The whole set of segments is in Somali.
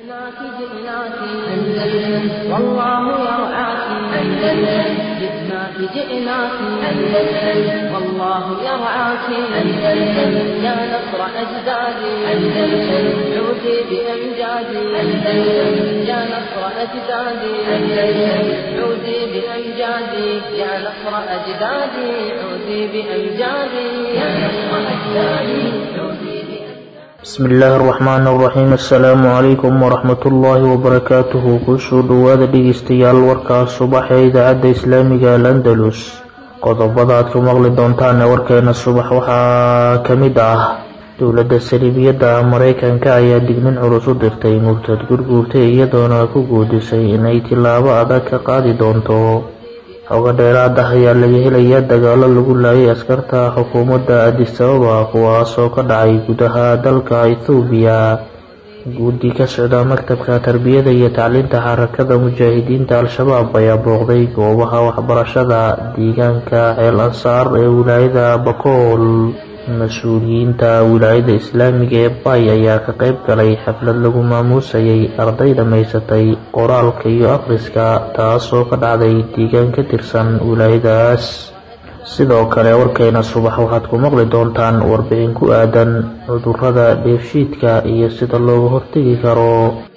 جئناك جئناك أندلس والله يرعاك أندلس جئناك جئناك أندلس والله يرعاك أندلس يا نصر أجدادي أندلس عودي بأمجادي أندلس يا نصر أجدادي أندلس عودي بأمجادي يا نصر أجدادي عودي بأمجادي يا نصر أجدادي عودي بأمجادي bismi illaahi araxmaan araxiim assalaamu calaykum waraxmatullaahi wabarakaatuhu kusoo dhowaada dhegeystayaal warkaas subax ee idaacadda islaamiga al andalus qodobada aad ku maqli doontaan ee warkeena subax waxaa ka mid ah dowladda saliibiyadda mareykanka ayaa dignin culus u dirtay murtad gurguurtay iyadoona ku guudisay inay tilaabo adag ka qaadi doonto xogo dheeraad ah ayaa laga helayaa dagaalo lagu laayay askarta xukuumadda adis ababa kuwaasoo ka dhacay gudaha dalka ethoobiya guddi ka socda maktabka tarbiyada iyo tacliinta xarakada mujaahidiinta al-shabaab ayaa booqday goobaha waxbarashada deegaanka ceel ansaar ee wilaayada bakool mas-uuliyiinta wilaayada islaamiga ee bay ayaa ka qayb galay xaflad lagu maamuusayay arday dhammaysatay qoraalka iyo akhriska taasoo ka dhacday deegaan ka tirsan wilaayadaas sidoo kale warkeena subax waxaad ku maqli doontaan warbixin ku aadan cudurrada dheefshiidka iyo sida looga hortegi karo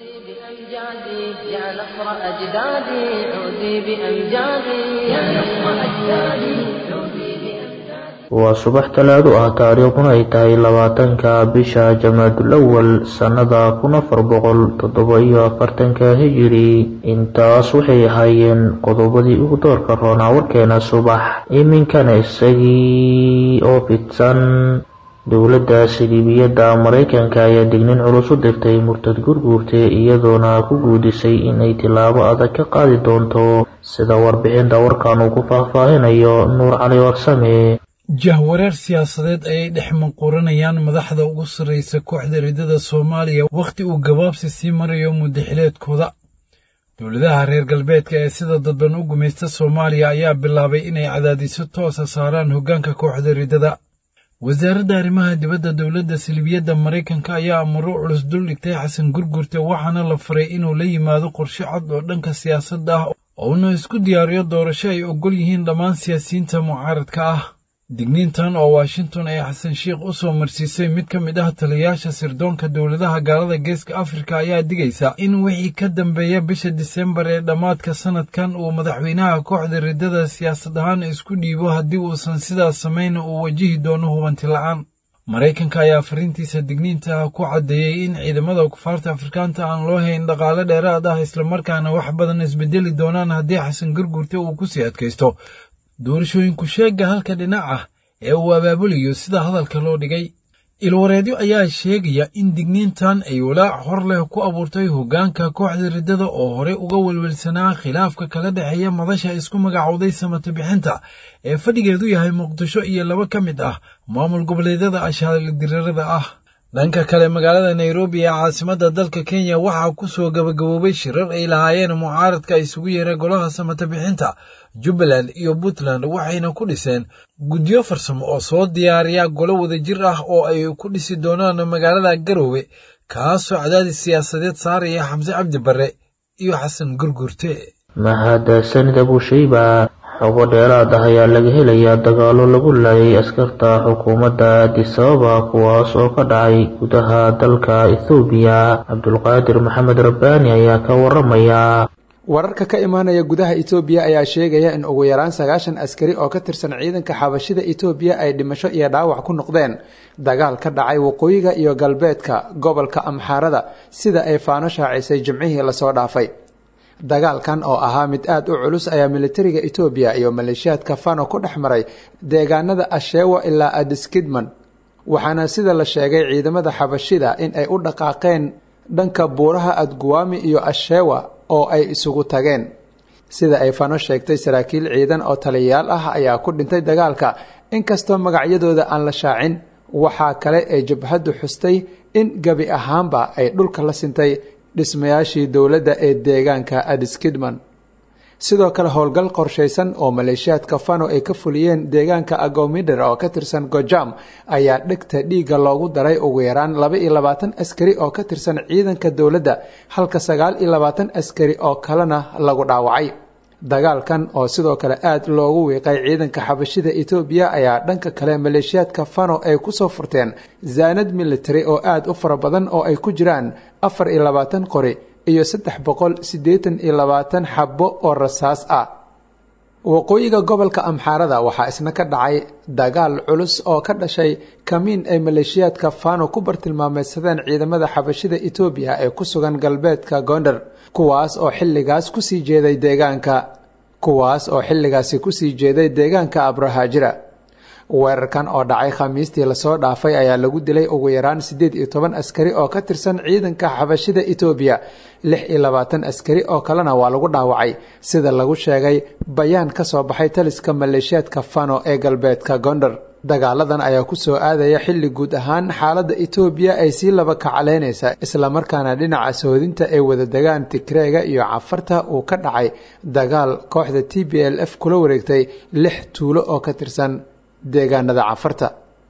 بأمجادي يا نصر أجدادي عودي بأمجادي يا نصر أجدادي عودي بأمجادي waa subax talaado ah taariikhduna ay tahay labaatanka bisha jamaadul awal sannada kun afar boqol toddoba iyo afartanka hijiri intaas waxay ahaayeen qodobadii ugu doorka roonaa warkeena subax iminkana isagii oo fidsan dowladda saliibiyadda mareykanka ayaa dignin culus u dirtay murtad gurguurte iyadoona ku guudisay inay tilaabo adag ka qaadi doonto sida warbixinta warkan uu ku faahfaahinayo nuur cali warsame jahwareer siyaasadeed ayay dhex manquuranayaan madaxda ugu sarraysa kooxda riddada soomaaliya wakhti uu gabaabsi sii marayo muddaxileedkooda dowladaha reer galbeedka ee sida dadban u gumaysta soomaaliya ayaa bilaabay inay cadaadiso toosa saaraan hoggaanka kooxda riddada wasaaradda arrimaha dibadda dowladda silibiyadda maraykanka ayaa amuro culus dul dhigtay xasan gurgurte waxaana la faray inuu la yimaado qorshe cad oo dhanka siyaasadda ah ouna isku diyaariyo doorasho ay oggol yihiin dhammaan siyaasiyiinta mucaaradka ah digniintan oo washington ay xasan sheikh u soo marsiisay mid ka mid ah taliyayaasha sirdoonka dowladaha gaalada geeska afrika ayaa digaysa in wixii ka dambeeya bisha disembar ee dhammaadka sanadkan uu madaxweynaha kooxda riddada siyaasad ahaan isku dhiibo haddii uusan sidaas samayna uu wajihi doono hubanti la'aan maraykanka ayaa fariintiisa digniinta ku caddeeyey in ciidamada kufaarta afrikaanta aan loo hayn dhaqaale dheeraad ah islamarkaana wax badan isbedeli doonaan haddii xasan gurgurte uu ku sii adkaysto doorashooyinku sheegga halka dhinac ah ee uu abaabulayo sida hadalka loo dhigay ilwareedyo ayaa sheegaya in digniintan ay walaac hor leh ku abuurtay hoggaanka kooxda riddada oo horey uga welwelsanaa khilaafka kala dhexeeya madasha isku magacowday samata bixinta ee fadhigeedu yahay muqdisho iyo laba ka mid ah maamul goboleedyada ashaaldirarada ah dhanka kale magaalada nairobi ee caasimadda dalka kenya waxaa ku soo gabagaboobay shirar ay lahaayeen mucaaradka isugu yeeray golaha samata bixinta jubbaland iyo puntland waxayna ku dhiseen guddiyo farsamo oo soo diyaariya golo wadajir ah oo ay ku dhisi doonaan magaalada garoowe kaasoo cadaadis siyaasadeed saaraya xamse cabdi barre iyo xasan gurgurte mahadsanid abushayba xogo dheeraad ah ayaa laga helayaa dagaalo lagu laayay askarta xukuumadda adis ababa kuwaas oo ka dhacay gudaha dalka ethoobiya cabdulqaadir maxamed rabbaani ayaa ka waramaya wararka ka imaanaya gudaha etoobiya ayaa sheegaya in ugu yaraan sagaashan askari oo ka tirsan ciidanka xabashida etoobiya ay dhimasho iyo dhaawac ku noqdeen dagaal ka dhacay waqooyiga iyo galbeedka gobolka amxaarada sida ay faano shaacisay jimcihii lasoo dhaafay dagaalkan oo ahaa mid aad u culus ayaa militariga etoobiya iyo maleeshiyaadka fano ku dhex maray deegaanada ashewa ilaa adiskidman waxaana sida la sheegay ciidamada xabashida in ay u dhaqaaqeen dhanka buuraha adguwaami iyo ashewa oo ay isugu tageen sida ay fano sheegtay saraakiil ciidan oo taliyayaal ah ayaa ku dhintay dagaalka inkastoo magacyadooda aan la shaacin waxaa kale ee jabhaddu xustay in gebi ahaanba ay dhulka la sintay dhismayaashii dowladda ee deegaanka adiskidman sidoo kale howlgal qorshaysan oo maleeshiyaadka fano ay ka fuliyeen deegaanka agomider oo ka tirsan gojam ayaa dhegta dhiigga loogu daray ugu yaraan laba iyo labaatan askari oo ka tirsan ciidanka dowladda halka sagaal iyo labaatan askari oo kalena lagu dhaawacay dagaalkan oo sidoo kale aad loogu wiiqay ciidanka xabashida etoobiya ayaa dhanka kale maleeshiyaadka fano ay kusoo furteen zaanad military oo aad u fara badan oo ay ku jiraan afar iyo labaatan qori iyo saddex boqol siddeetan iyo labaatan xabbo oo rasaas ah waqooyiga gobolka amxaarada waxaa isna ka dhacay dagaal culus oo ka dhashay kamiin ay maleeshiyaadka fano ku bartilmaameysadeen ciidamada xabashida etoobiya ee ku sugan galbeedka gondar kuwaas oo xilligaas kusii jeeday deegaanka kuwaas oo xilligaasi kusii jeeday deegaanka abrahaajira weerarkan oo dhacay khamiistii lasoo dhaafay ayaa lagu dilay ugu yaraan siddeed iyo toban askari oo ka tirsan ciidanka xabashida etoobiya lix iyo labaatan askari oo kalena waa lagu dhaawacay sida lagu sheegay bayaan ka soo baxay taliska maleeshiyaadka fano ee galbeedka gondar dagaaladan ayaa kusoo aadaya xilli guud ahaan xaaladda etoobiya ay sii laba kacaleynaysa islamarkaana dhinaca sohodinta ay wada degaan tigreega iyo cafarta uu ka dhacay dagaal kooxda t b l f kula wareegtay lix tuulo oo ka tirsan deegaanada cafarta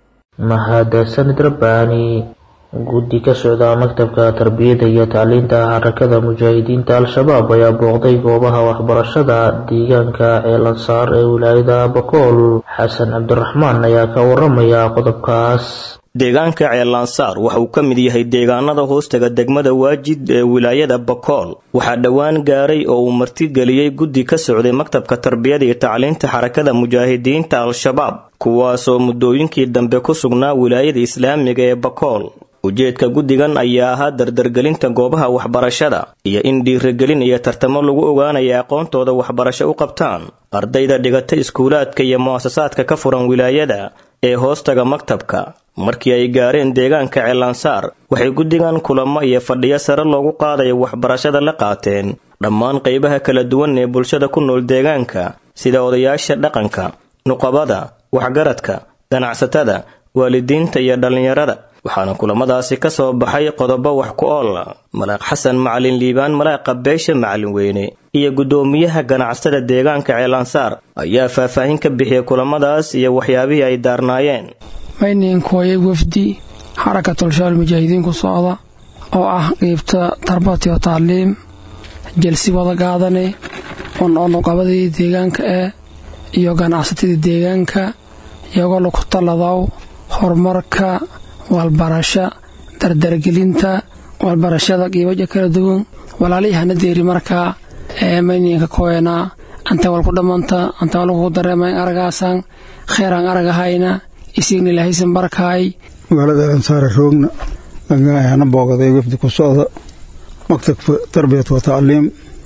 mahadsanid rabbaani guddi ka socda maktabka tarbiyadda iyo tacliinta xarakada mujaahidiinta al-shabaab ayaa booqday goobaha waxbarashada deegaanka ceelansaar ee wilaayada bakool xasan cabdiraxmaan ayaa ka waramaya qodobkaas deegaanka ceelansaar waxa uu ka mid yahay deegaanada hoostaga degmada waajid ee wilaayada bakool waxaa dhowaan gaaray oo uu martigeliyey guddi ka socday maktabka tarbiyada iyo tacliinta xarakada mujaahidiinta al-shabaab kuwaasoo muddooyinkii dambe ku sugnaa wilaayada islaamiga ee bakool ujeedka guddigan ayaa ahaa dardargelinta goobaha waxbarashada iyo in dhiirigelin iyo tartamo lagu ogaanaya aqoontooda waxbarasho u qabtaan ardayda dhigata iskuulaadka iyo mu'asasaadka ka furan wilaayada ee hoostaga maktabka markii ay gaareen deegaanka ceelansaar waxay guddigan kulamo iyo fadhiyo sare loogu qaadayo waxbarashada la qaateen dhammaan qaybaha kala duwan ee bulshada ku nool deegaanka sida odayaasha dhaqanka nuqabada waxgaradka ganacsatada waalidiinta iyo dhallinyarada waxaana kulamadaasi ka soo baxay qodobo wax ku oola malaaq xasan macalin liibaan malaaqa beesha macalin weyne iyo guddoomiyaha ganacsatada deegaanka ceelansaar ayaa faahfaahin ka bixiyay kulamadaas iyo waxyaabihii ay daarnaayeen mayninkooye wafdi xarakatulshaal mujaahidiin ku socda oo ah qeybta tarbatiyo tacliim jelsi wada gaadane on oo nuqabadii deegaanka eh iyo ganacsatadii deegaanka iyagoo laku taladow horumarka walbarasho dardargelinta walbarashada qiibaja kala duwan walaalihii hana deeri markaa ee mayninka koena anta walku dhammanta anta walku dareemayn aragaasan kheeraan aragahayna isigna ilahaysan barkaay magaalada ansaare roogna ayaana boogaday wafdi ku socda maktabka tarbiyat wa tacliim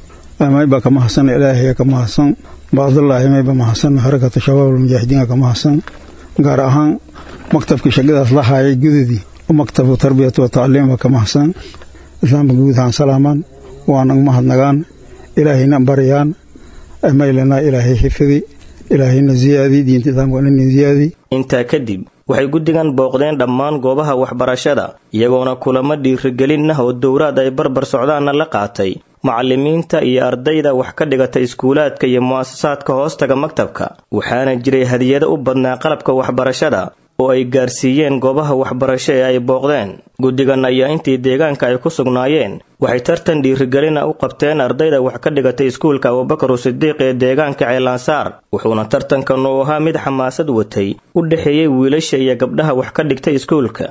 mayba ka mahadsan ilaahiya ka mahadsan baadallaahi mayba mahadsan xarakata shabaab almujaahidiinka ka mahadsan gaar ahaan maktabkii shaqadaas la haayay gudadii maktabka tarbiyat wa tacliimba ka mahadsan islaamka guud ahaan salaamaan waanan mahadnagaan ilaahayna baryaan maylana ilaahay xifidi ilaahayna ziyaadi diinta islaamka ina ziyaadi intaa kadib waxay guddigan booqdeen dhammaan goobaha waxbarashada iyagoona kulamo dhiirigelin ah oo dowraad ay barbar socdaanna la qaatay macallimiinta iyo ardayda wax ka dhigata iskuulaadka iyo mu'asasaadka hoostaga maktabka waxaana jiray hadiyado u badnaa qalabka waxbarashada oo ay gaarsiiyeen goobaha waxbarasho ee ay booqdeen guddigan ayaa intii deegaanka ay ku sugnaayeen waxay tartan dhiirigelina u qabteen ardayda wax ka dhigatay iskuulka abubakaru sidiiq ee deegaanka ceelansaar wuxuuna tartankan uu ahaa mid xamaasad watay u dhexeeyey wiilasha iyo gabdhaha wax ka dhigtay iskuulka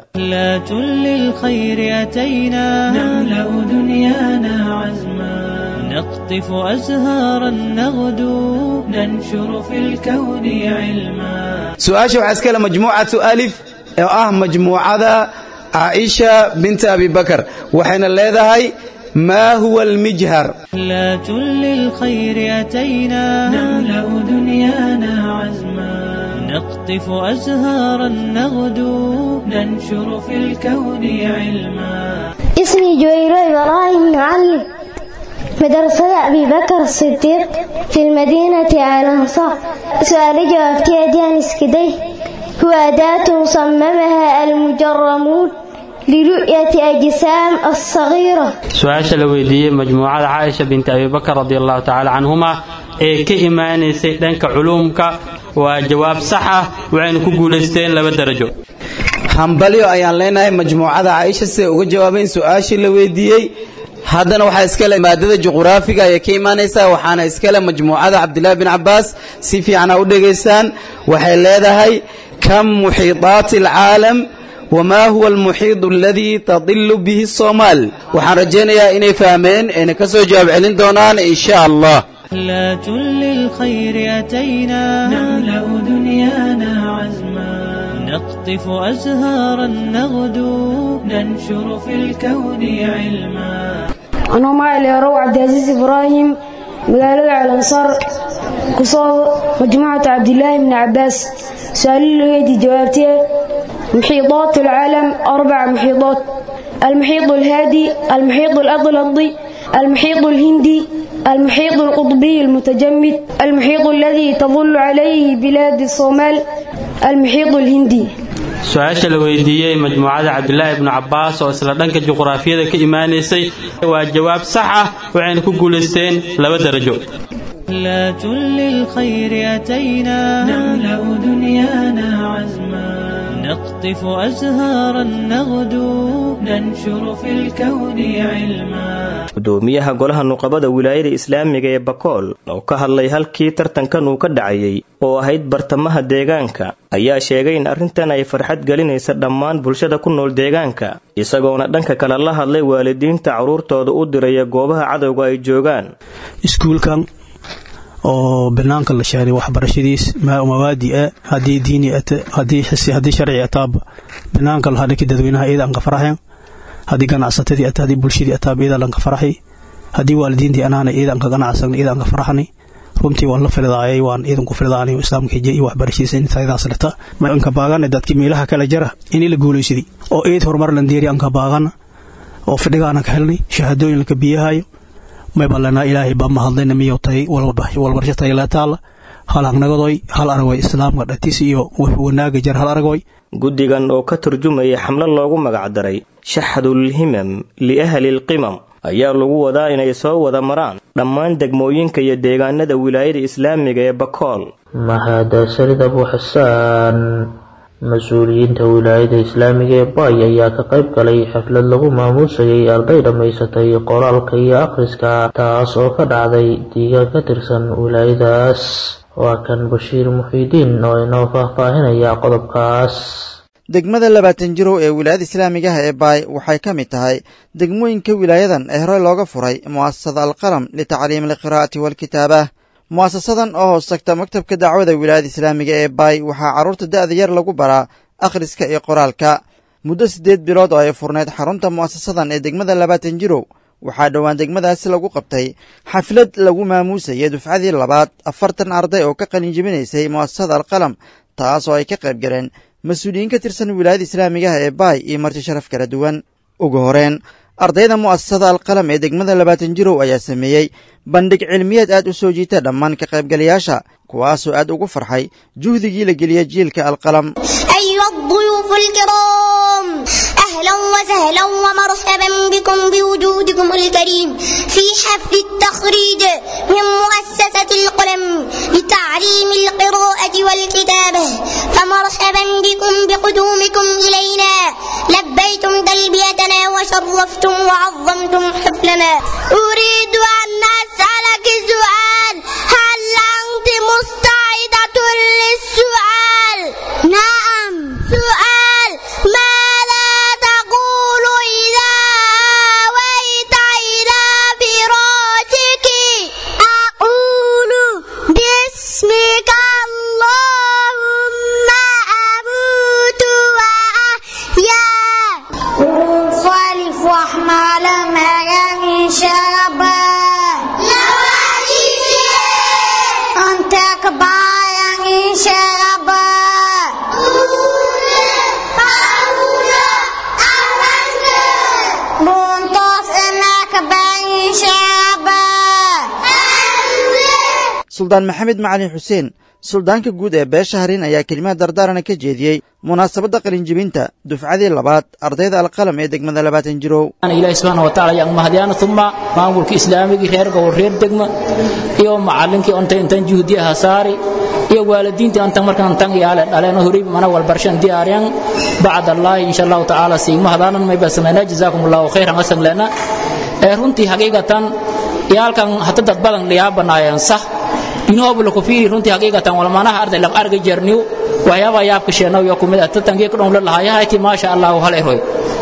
نقطف أزهارا نغدو ننشر في الكون علما su-aasha waxaa iskale majmuucatu alif oo ah majmuucada caaisha binta abi bakar waxayna leedahay maa huwa almijhar لا للخير أتينا نملأ دنيانا عزما نقطف أزهارا نغدو ننشر في الكون علما اسمي جويرو إبراهيم معلم مدرسة أبي بكر الصديق في المدينة على الأنصار سؤال جوابتي أديان اسكدي هو أداة صممها المجرمون لرؤية أجسام الصغيرة su-aasha la weydiiyey majmuucada caaisha binti abibakar radi allahu tacaala canhuma ee ka imaanaysay dhanka culuumka waa jawaab sax ah waxayna ku guulaysteen laba darajo hambalyo ayaan leenahay majmuucada caaisha siday uga jawaabeen su-aashii la weydiiyey haddana waxaa iskale maadada juquraafiga ayay ka imaanaysaa waxaana iskale majmuucada cabdilaahi bin cabbaas si fiicana u dhegaysaan waxay leedahay kam muxiidaati alcaalam wamaa huwa almuxiidu aladii tadilu bihi soomaal waxaan rajaynayaa inay fahmeen ayna ka soo jawaab celin doonaan insha allah رحلات للخير أتينا نملأ دنيانا عزما نقطف أزهارا نغدو ننشر في الكون علما أنا معي اليروع عبد العزيز إبراهيم مقالة على انصار قصاد مجموعة عبد الله بن عباس سؤال لي جوابتي محيطات العالم أربع محيطات المحيط الهادي المحيط الأطلنطي المحيط الهندي المحيط القطبي المتجمد المحيط الذي تظل عليه بلاد الصومال المحيط الهندي su-aasha la weydiiyey majmuucada cabdilaahi ibnu cabbaas oo isla dhanka juquraafiyada ka imaanaysay waa jawaab sax ah waxayna ku guulaysteen laba darajo رحلات للخير أتينا نملأ دنيانا عزما نقطف أزهارا نغدو ننشر في الكون علما gudoomiyaha golaha nuqabada wilaayada islaamiga ee bakool oo ka hadlay halkii tartankan uu ka dhacayay oo ahayd bartamaha deegaanka ayaa sheegay in arrintan ay farxad gelinaysa dhammaan bulshada ku nool deegaanka isagoona dhanka kale la hadlay waalidiinta carruurtooda u diraya goobaha cadowga ay joogaan iskuulkan oo banaanka la sheegay waxbarashadiis mawaadi ah haddii diini ate haddii xisi haddii sharci ataaba banaanka la hadhaki dadweynaha iyada aan ka faraxeen haddii ganacsatadii ate haddii bulshadii ataaba iyada lan ka faraxay haddii waalidiintii anaana iyada aan ka ganacsan iyada aan ka faraxnay runtii waan la fildaayay waan iidan ku fildaanay islaamka hijiya iyo waxbarashadiisa intaydaas leta ma anka baagana dadkii meelaha kala jara inii la guulaysaday oo eed horumar lan deeri anka baagana oo fidhigaana ka helnay shahaadooyin laka biyahayo may ballanaa ilaahay baa mahadlayna miyo tay walbarsho tayleetaala hal hagnagodoy hal aragoy islaamka dhatis iyo wanaaga jar hal aragoy guddigan oo ka turjumaya xamlo loogu magacdaray shaxdulhimam liahli lqimam ayaa lagu wadaa inay soo wada maraan dhammaan degmooyinka iyo deegaanada wilaayada islaamiga ee bakool mahadsanid abu xasaan mas-uuliyiinta wilaayada islaamiga ee baay ayaa ka qayb galay xaflad lagu maamuusayay arday dhammaysatay qoraalka iyo akhriska taas oo ka dhacday diigaan ka tirsan wilaayadaas waa kan bashiir muxiidiin oo inoo faahfaahinaya qodobkaas degmada labaatan jirow ee wilaayada islaamigaha ee baay waxay ka mid tahay degmooyinka wilaayadan ee horey looga furay mu'asasada alqalam litacliimi alqiraa'ati waalkitaabah mu'asasadan oo hoos tagta maktabka dacwada wilaayada islaamiga ee baay waxaa carruurta da'da yar lagu baraa akhriska iyo qoraalka muddo siddeed bilood oo ay furnayd xarunta mu'asasadan ee degmada labaatan jirow waxaa dhowaan degmadaasi lagu qabtay xaflad lagu maamuusayay dufcadii labaad afartan arday oo ka qalinjibinaysay mu'asasada alqalam taas oo ay ka qayb galeen mas-uuliyiin ka tirsan wilaayada islaamigaha ee baay iyo marti sharaf kala duwan ugu horeen ardayda mu'asasada alqalam ee degmada labaatan jirow ayaa sameeyey bandhig cilmiyeed aad u soo jiita dhammaan ka qaybgalayaasha kuwaasoo aad ugu farxay juhdigii la geliyey jiilka alqalam أيها الضيوف الكرام أهلا وسهلا ومرحبا بكم بوجودكم الكريم في حفل التخريج من مؤسسة القلم لتعليم القراءة والكتابة فمرحبا بكم بقدومكم إلينا لبيتم تلبيتنا وشرفتم وعظمتم حفلنا أريد أن أسألك سؤال هل أنت مستعدة للسؤال؟ نعم سؤال ماذا تقول إذا آويت إلى فراشك أقول باسمك اللهم أموت وأحيا انصرف واحمل مكان شابا أنت كبار شابا بنطف إنك بين شابا suldaan maxamed macalin xuseen suldaanka guud ee beesha harin ayaa kelimaad dardaarana ka jeediyey munaasabadda qalinjibinta dufcadii labaad ardayda alqalam ee degmada labaatan jirow ilaahi subxaana wa tacaala yaan mahadyaana uma maamulka islaamigii reer gobol reer degma iyo macallinkii onta intan juhdiya hasaari iyo waalidiintii antan markan tan yaale dhaleen horay mana walbarshan diyaaryan bacd allahi insha allahu tacaala siigma hadaanan mayba sameynaa jazaakum allahu khayran asan leena ee runtii haqiiqatan iyaalkan hata dad badan liyaabanaayeen sax inoobu laku fiiri runtii haqiiqatan walmanaha arday lang arga jerniw waxyaaba yaabka sheenaw iyo kumid ah tatankii ku dhowla lahayahayti maasha allahu hal eroy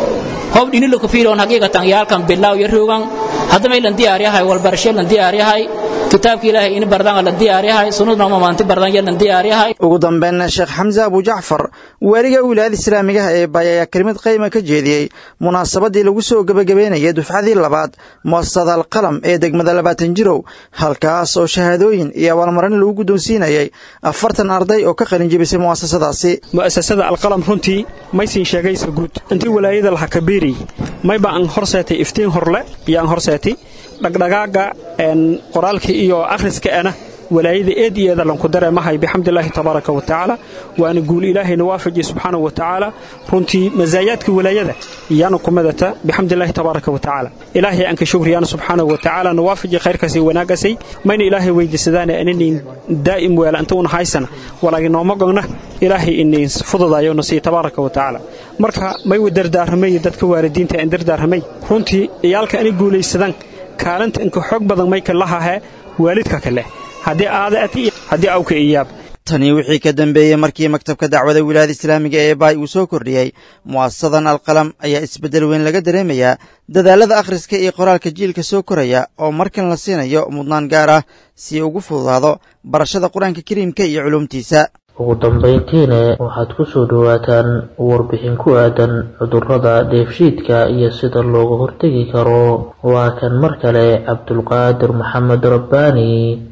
hob dhini laku fiiri on haqiiqatan iyaalkan bilaaw iyo roogan haddamay lan diyaaryahay walbarashe lan diyaaryahay kitaabka ilaahay in bardan lan diyaaryahay sunnadna maamaanti bardan iyo lan diyaaryahay ugu dambeynna sheekh xamse abu jacfar waaliga wilaayada islaamigaha ee baay ayaa kelimad qayma ka jeediyey munaasabadii lagu soo gebagabeynayay dufcadii labaad muasasada alqalam ee degmada labaatan jirow halkaas oo shahaadooyin iyo abaalmarin lagu guddoonsiinayay afartan arday oo ka qalinjibisay mu'asasadaasi mu'asasada alqalam runtii maysin sheegaysa guud intii walaayada laha kabiiri mayba aan horseetay iftiin horle iyo aan horseetay dhagdhagaaga qoraalka iyo akhriska ana walaayada eed iyo eeda lanku dareemahay bixamdilaahi tabaaraka wa tacaala waana guul ilaahayna waafajiye subxaanahu wa tacaala runtii masaayaadka walaayada iyaana ku midata bixamdilaahi tabaaraka wa tacaala ilaahay aan ka shukriyaana subxaanahu wa tacaala na waafaji khayrkaasi wanaaggasay mayna ilaahay weydiisadaana aninayn daa'im weela inta una haysana walaagi nooma gogna ilaahay inayn fududayo na siiye tabaaraka wa tacaala marka may wa dardaarramay dadka waalidiinta aan dardaarramay runtii iyaalka ani guulaysadan kaalinta inka xoog badan mayka lahahee waalidka kale haddii aada ati haddii awka iyaab tanii wixii ka dambeeyey markii maktabka dacwada wilaayada islaamiga ee baay uu soo kordhiyey mu'asasadan alqalam ayaa isbeddel weyn laga dareemayaa dadaalada akhriska iyo qoraalka jiilka soo koraya oo markan la siinayo mudnaan gaar ah si ugu fududaado barashada qur-aanka kariimka iyo culuumtiisa ugu dambayntiina waxaad ku soo dhowaataan warbixin ku aadan cudurrada dheefshiidka iyo sida looga hortegi karo waa kan mar kale cabdulqaadir maxamed rabbaani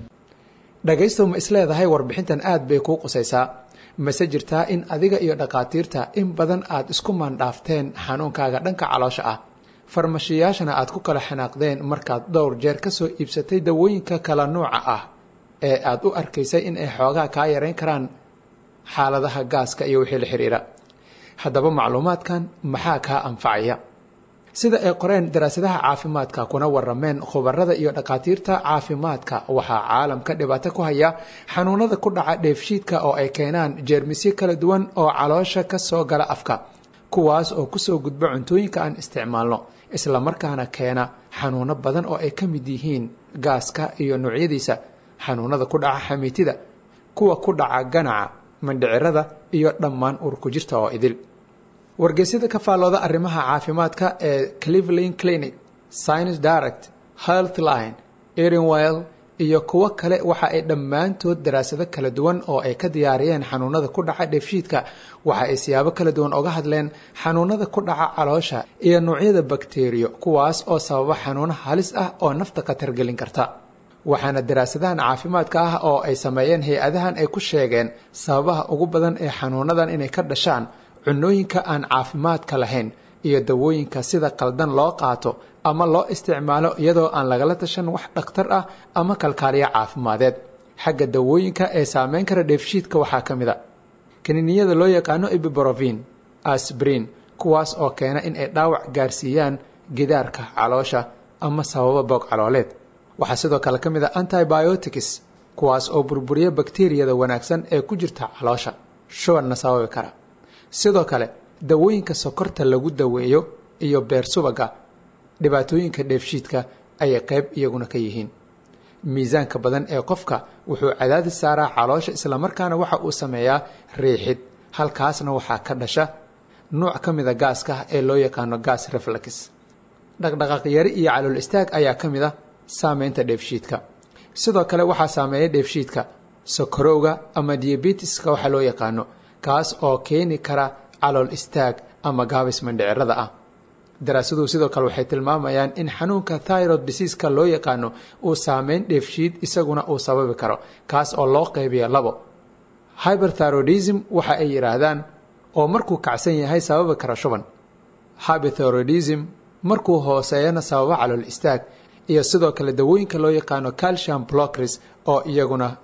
dhagaystow ma isleedahay warbixintan aad bay kuu qusaysaa mase jirtaa in adiga iyo dhakhaatiirta in badan aad isku maandhaafteen xanuunkaaga dhanka caloosha ah farmashiyaashana aad ku kala xanaaqdeen markaad dhowr jeer ka soo iibsatay dawooyinka kala nuuca ah ee aad u arkaysay in ay xoogaa kaa yarayn karaan xaaladaha gaaska iyo wixii la xidhiira haddaba macluumaadkan maxaa kaa anfacaya sida ay qoreen daraasadaha caafimaadka kuna warameen khubarada iyo dhakhaatiirta caafimaadka waxaa caalamka dhibaato ku haya xanuunada ku dhaca dheefshiidka oo ay keenaan jeermisyo kala duwan oo caloosha ka soo gala afka kuwaas oo kusoo gudba cuntooyinka aan isticmaalno islamarkaana keena xanuuno badan oo ay ka mid yihiin gaaska iyo noocyadiisa xanuunada ku dhaca xamiitida kuwa ku dhaca ganaca mandhicirada iyo dhammaan urku jirta oo idil wargeysyada ka faallooda arrimaha caafimaadka ee cleveland clinic science direct healthline erenwell iyo kuwo kale waxa ay dhammaantood daraasado kala duwan oo ay ka diyaariyeen xanuunada ku dhaca dheefshiidka waxa ay siyaabo kala duwan oga hadleen xanuunada ku dhaca caloosha iyo noocyada bakteriyo kuwaas oo sababa xanuuno halis ah oo nafta khatar gelin karta waxaana daraasadahan caafimaadka ah oo ay sameeyeen hay-adahan ay ku sheegeen sababaha ugu badan ee xanuunadan inay ka dhashaan cunooyinka aan caafimaadka lahayn iyo dawooyinka sida qaldan loo qaato ama loo isticmaalo iyadoo aan lagala tashan wax dhakhtar ah ama kalkaaliya caafimadeed xagga dawooyinka ee saameyn kara dheefshiidka waxaa ka mid a kaniiniyada loo yaqaano ibibrofin asbrin kuwaas oo keena in ay dhaawac gaarsiiyaan gidaarka caloosha ama sababa boog calooleed waxaa sidoo kale ka mid a antibiotics kuwaas oo burburiya bakteriyada wanaagsan ee ku jirta caloosha shubanna sababi kara sidoo kale dawooyinka sokorta lagu daweeyo iyo beer subaga dhibaatooyinka dheefshiidka ayay qayb iyaguna ka yihiin miisaanka badan ee qofka wuxuu cadaadis saaraa caloosha islamarkaana waxa uu sameeyaa riixid halkaasna waxaa ka dhasha nuuc ka mida gaaska ee loo yaqaano gas reflex dhaqdhaqaaq yari iyo calool istaag ayaa ka mid a saameynta dheefshiidka sidoo kale waxaa saameeya dheefshiidka sokorowga ama diabetiska waxaa loo yaqaano kaas oo keeni kara calool istaag ama gaabis mandhicirada ah daraasaduhu sidoo kale waxay tilmaamayaan in xanuunka thyrod diseaska loo yaqaano uu saameyn dheefshiid isaguna uu sababi karo kaas oo loo qaybiya labo hyberthyrodism waxa ay yidhaahdaan oo markuu kacsan yahay sababi kara shuban hyberthyrodism markuu hooseeyana sababa calool istaag iyo sidoo kale dawooyinka loo yaqaano calcium blockers oo iyaguna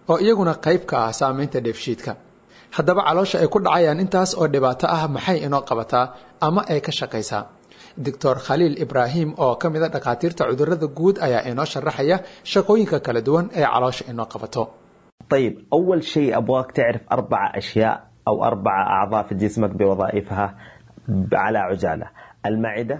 oo iyaguna qayb ka ah saameynta dheefshiidka haddaba caloosha ay ku dhacayaan intaas oo dhibaato ah maxay inoo qabataa ama ay ka shaqaysaa doctor khaliil ibraahim oo ka mid a dhakhaatiirta cudurada guud ayaa inoo sharaxaya shaqooyinka kala duwan ee caloosha inoo qabato طيب أول شيء أبغاك تعرف أربع أشياء أو أربع أعضاء في جسمك بوظائفها على عجالة المعدة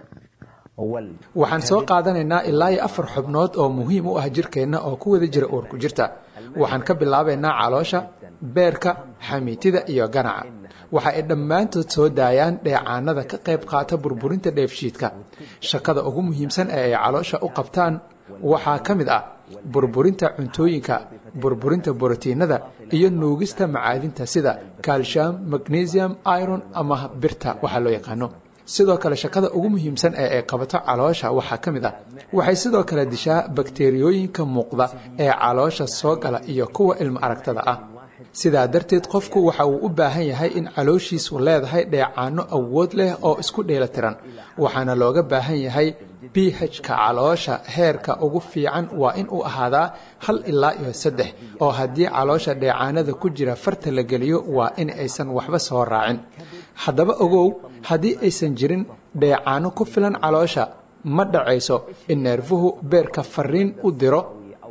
وال waxaan soo qaadanaynaa ilaa iyo afar xubnood oo muhiim u ah jirkeenna oo ku wada jira uurku jirta waxaan ka bilaabaynaa caloosha beerka xamiitida iyo ganaca waxa ay dhammaantood soo daayaan dheecaanada ka qayb qaata burburinta dheefshiidka shaqada ugu muhiimsan ee ay caloosha u qabtaan waxaa ka mid ah burburinta cuntooyinka burburinta borotiinada iyo nuugista macaadinta sida calcium magnesium iron ama birta waxaa loo yaqaano sidoo kale shaqada ugu muhiimsan ee ay qabato caloosha waxaa ka mid ah waxay sidoo kale dishaa bakteriyooyinka muuqda ee caloosha soo gala iyo kuwa ilmo aragtada ah sidaa darteed qofku waxa uu u baahan yahay in calooshiisu leedahay dheecaano awood leh oo isku dheelatiran waxaana looga baahan yahay b h-ka caloosha heerka ugu fiican waa in uu ahaadaa hal ilaa iyo saddex oo haddii caloosha dheecaanada ku jira farta la geliyo waa in aysan waxba soo raacin haddaba ogow haddii aysan jirin dheecaano ku filan caloosha ma dhacayso in neerfuhu beerka fariin u diro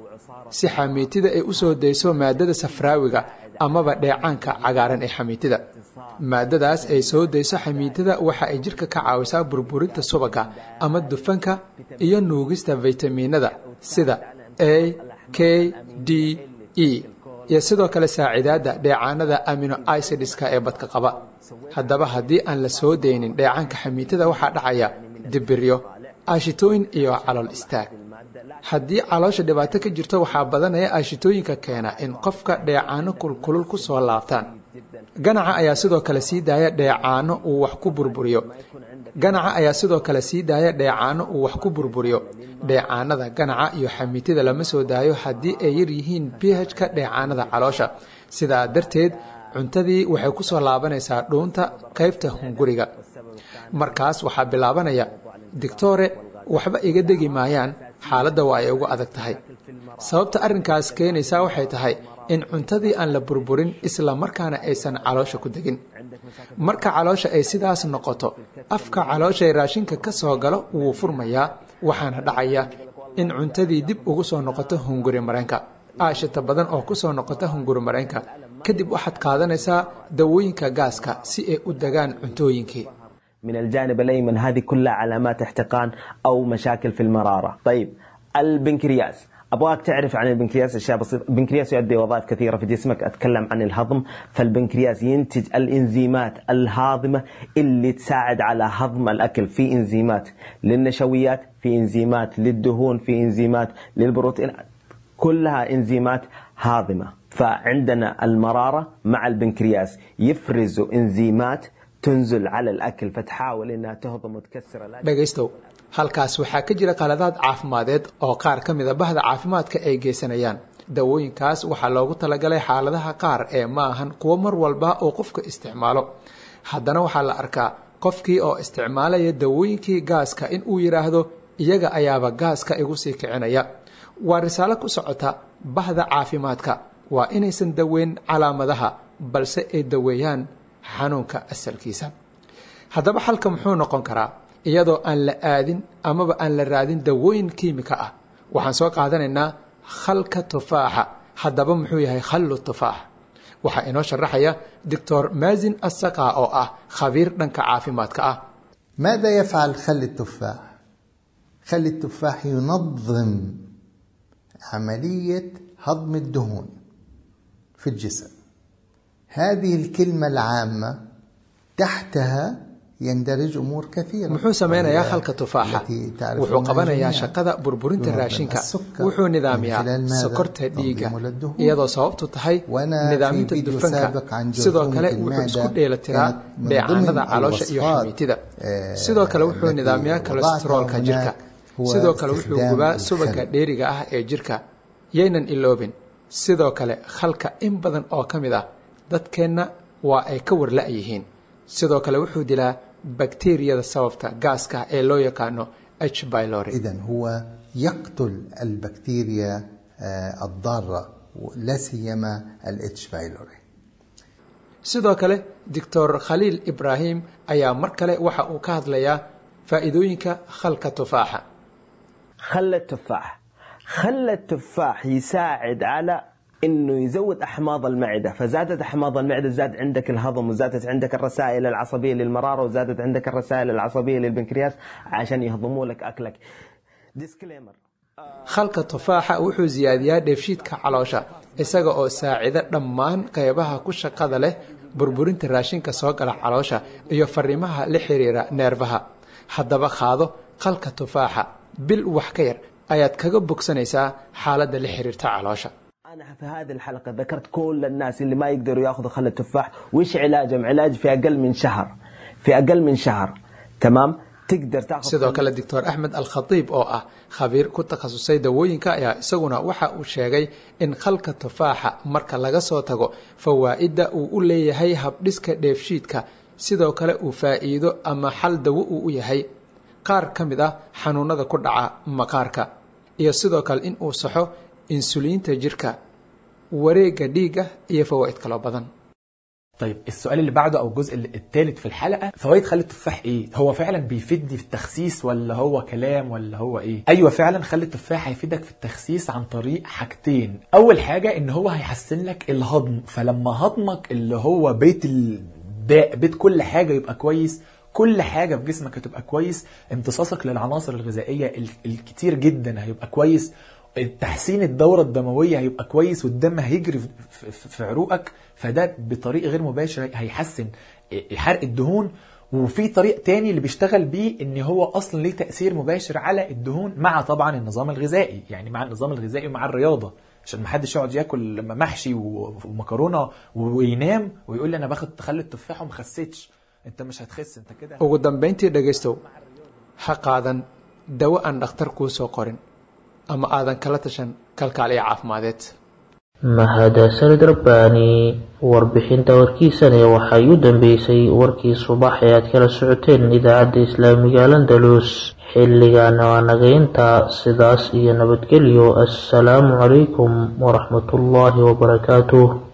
si xamiitida ay u soo dayso maadada safraawiga amaba dheecaanka cagaaran ee xamiitida maadadaas ay soo dayso xamiitida waxa ay jirka ka caawisaa burburinta subaga ama dufanka iyo nuugista faytamiinada sida a k d e iyo sidoo kale saacidaadda dheecaanada amino icidska ee badka qaba haddaba haddii aan la soo daynin dheecaanka xamiitada waxaa dhacaya dibiryo aashitooyin iyo calool istaag haddii caloosha dhibaato ka jirto waxaa badanaya aashitooyinka keena in qofka dheecaano kulkulul ku soo laabtaan ganaca ayaa sidoo kale sii daaya dheecaano uu wax ku burburiyo ganaca ayaa sidoo kale sii daaya dheecaano uu wax ku burburiyo dheecaanada ganaca iyo xamiitida lama soo daayo haddii ay yar yihiin b h-ka dheecaanada caloosha sidaa darteed cuntadii waxay ku soo laabanaysaa dhuunta qaybta hunguriga markaas waxaa bilaabanaya dictore waxba iga degi maayaan xaaladda waa ay ugu adag tahay sababta arrinkaas keenaysaa waxay tahay in cuntadii aan la burburin isla markaana aysan caloosha ku degin marka caloosha ay sidaas noqoto afka calooshae raashinka ka soo galo wuu furmayaa waxaana dhacaya in cuntadii dib ugu soo noqoto hunguri mareenka aashita badan oo ku soo noqota hunguri mareenka kadib waxaad qaadanaysaa dawooyinka gaaska si ay u degaan cuntooyinkii من الجانب الأيمن هذه كلها علامات احتقان أو مشاكل في المرارة طيب البنكرياس أبغاك تعرف عن البنكرياس أشياء بسيطة البنكرياس يؤدي وظائف كثيرة في جسمك أتكلم عن الهضم فالبنكرياس ينتج الإنزيمات الهاضمة اللي تساعد على هضم الأكل في إنزيمات للنشويات في إنزيمات للدهون في إنزيمات للبروتين كلها إنزيمات هاضمة فعندنا المرارة مع البنكرياس يفرزوا إنزيمات تنزل على الأكل فتحاول إنها تهضم وتكسر الأكل dhegaystow halkaas waxaa ka jira qaladaad caafimadeed oo qaar ka mida bahda caafimaadka ay geysanayaan dawooyinkaas waxaa loogu talagalay xaaladaha qaar ee ma ahan kuwo mar walba uu qofka isticmaalo haddana waxaa la arkaa qofkii oo isticmaalaya dawooyinkii gaaska in uu yidhaahdo iyaga ayaaba gaaska igu sii kicinaya waa risaalo ku socota bahda caafimaadka waa inaysan daweyn calaamadaha balse ay daweeyaan xanuunka asalkiisa haddaba xalka muxuu noqon karaa iyadoo aan la aadin amaba aan la raadin dawooyin kiimika ah waxaan soo qaadanaynaa khalka tufaaxa haddaba muxuu yahay khallu tufaax waxaa inoo sharaxaya doctor maazin asaqa oo ah khabiir dhanka caafimaadka ah ماذا يفعل خل التفاح خل التفاح ينظم عملية هضم الدهون في الجسم هذه الكلمة العامة تحتها يندرج أمور كثيرة muxuu sameynayaa khalka tufaaxa wuxuu qabanayaa shaqada burburinta raashinka wuxuu nidaamiyaa sokorta dhiigga iyadoo sababtu tahay nidaaminta dufanka sidoo kale wuxuu isku dheelatiraa dheecaanada caloosha iyo xamiitida sidoo kale wuxuu nidaamiyaa kolesteroolka jirka sidoo kale wuxuu gubaa subaga dheeriga ah ee jirka yaynan iloobin sidoo kale khalka in badan oo ka mid ah dadkeenna waa ay ka warla-yihiin sidoo kale wuxuu dilaa bakteriyada sababta gaaska ee loo yaqaano h bylori إذا هو يقتل البكتيريا آه، الضارة لا سيما الاتش بايلوري sidoo kale doctor khaliil ibraahim ayaa mar kale waxa uu ka hadlayaa faa'iidooyinka khalka tufaaxa خل التفاح خل التفاح يساعد على انه يزود احماض المعده فزادت احماض المعده زاد عندك الهضم وزادت عندك الرسائل العصبيه للمراره وزادت عندك الرسائل العصبيه للبنكرياس عشان يهضموا لك اكلك ديسكليمر khalka tufaaxa wuxuu siyaadiyaa dheefshiidka caloosha isaga oo saacida dhammaan qaybaha ku shaqada leh burburinta raashinka soo gala caloosha iyo fariimaha la xiriira neerfaha haddaba qaado khalka tufaaxa bil wax ka yar ayaad kaga bogsanaysaa xaaladda la xiriirta caloosha انا في هذه الحلقه ذكرت كل الناس اللي ما يقدروا ياخذوا خل التفاح وش علاجهم علاج في اقل من شهر في اقل من شهر تمام تقدر تاخذ sidoo kale doctor axmed alkhatiib oo ah khabiir ku takhasusay dawooyinka ayaa isaguna waxa uu sheegay in khalka tufaaxa marka laga soo tago fawaa'idda uu u leeyahay habdhiska dheefshiidka sidoo kale uu faa'iido ama xal dawo uu u yahay qaar ka mid ah xanuunada ku dhaca maqaarka iyo sidoo kale in uu saxo insuliinta jirka wareegga dhiigga iyo fawaa'id kaloo badan طيب السؤال اللي بعده او الجزء الثالث في الحلقه فوائد خل التفاح ايه هو فعلا بيفيدني في التخسيس ولا هو كلام ولا هو ايه ايوه فعلا خل التفاح هيفيدك في التخسيس عن طريق حاجتين اول حاجه ان هو هيحسن لك الهضم فلما هضمك اللي هو بيت الداء بيت كل حاجه يبقى كويس كل حاجه في جسمك هتبقى كويس امتصاصك للعناصر الغذائيه ال- الكتير جدا هيبقى كويس تحسين الدورة الدموية هيبقى كويس والدم هيجري في- في في عروقك فده بطريق غير مباشر هيحسن حرق الدهون وفي طريق تاني اللي بيشتغل بيه ان هو اصلا ليه تأثير مباشر على الدهون مع طبعا النظام الغذائي يعني مع النظام الغذائي ومع الرياضة عشان ما حدش يقعد ياكل محشي و- ومكرونه وينام ويقول لي انا باخد تخلي التفاح وما خسيتش انت مش هتخس انت كده ugu dambayntii dhegaystow ha qaadan dawo aan dhakhtar kuu soo qorin ama aadan kala tashan kalkaaliya caafimadeed mahadsanid rabbaani warbixinta warkiisane waxay u dambeysay warkii subax ee aad kala socoteen idaacadda islaamiga landalus xilligaana waa nagaynta sidaas iyo nabadgelyo assalaamu calaykum waraxmatullaahi wabarakaatuh